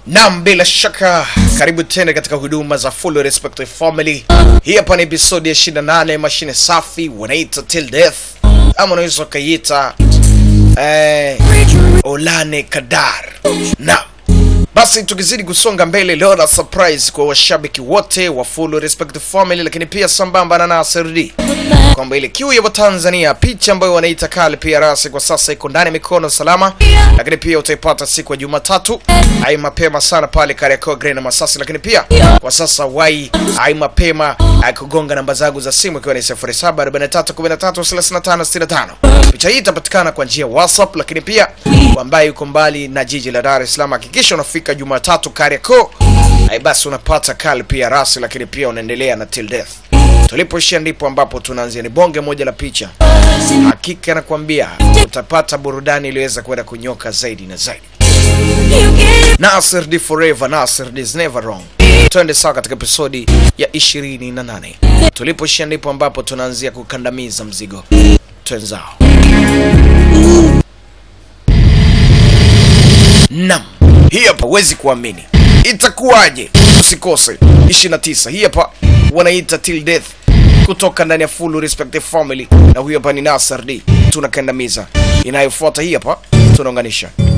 Naam, bila shaka karibu tena katika huduma za Full Respect Family. Hii hapa ni episodi ya 28 mashine safi wanaita Till Death ama unaweza ukaiita eh, Olane Kadar. Naam. Basi tukizidi kusonga mbele leo na surprise kwa washabiki wote wa Full Respect Family, lakini pia sambamba na Nasir D kwamba ile kiu ya Watanzania, picha ambayo wanaita kale pia rasi kwa sasa iko ndani ya mikono salama, lakini pia utaipata siku ya Jumatatu ai mapema sana pale Kariakoo Green na Masasi, lakini pia kwa sasa wai ai mapema ai kugonga namba zangu za simu ikiwa ni 0743133565. Picha hii itapatikana kwa njia ya WhatsApp, lakini pia kwa ambaye yuko mbali na jiji la Dar es Salaam, hakikisha unafika Jumatatu Kariakoo, ai basi unapata kale pia rasi, lakini pia unaendelea na Till Death. Tulipoishia ndipo ambapo tunaanzia, ni bonge moja la picha. Hakika nakwambia utapata burudani iliyoweza kwenda kunyoka zaidi na zaidi. Nasir D forever, Nasir D is never wrong. Twende sawa katika episodi ya 28. Tulipoishia ndipo ambapo tunaanzia kukandamiza mzigo. Twenzao. Nam, hii hapa huwezi kuamini. Itakuwaje? Usikose 29. Hii hapa wanaita Till Death kutoka ndani ya Full Respect Family, na huyu hapa ni Nasir D. Tunakandamiza. Inayofuata hii hapa tunaunganisha.